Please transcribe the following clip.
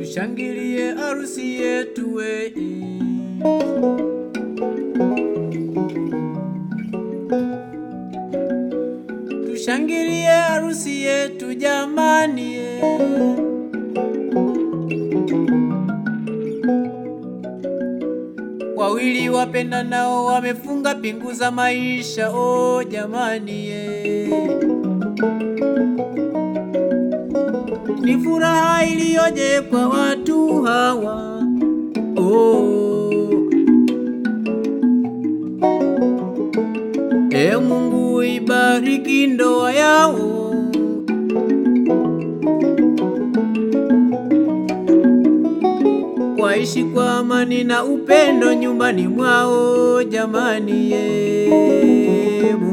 tushangilie harusi yetu we. Tushangilie harusi yetu jamani ye. Wawili wapenda nao wamefunga pingu za maisha oh jamani ye. Ni furaha iliyoje kwa watu hawa oh. E Mungu ibariki ndoa yao waishi kwa amani na upendo nyumbani mwao jamani ye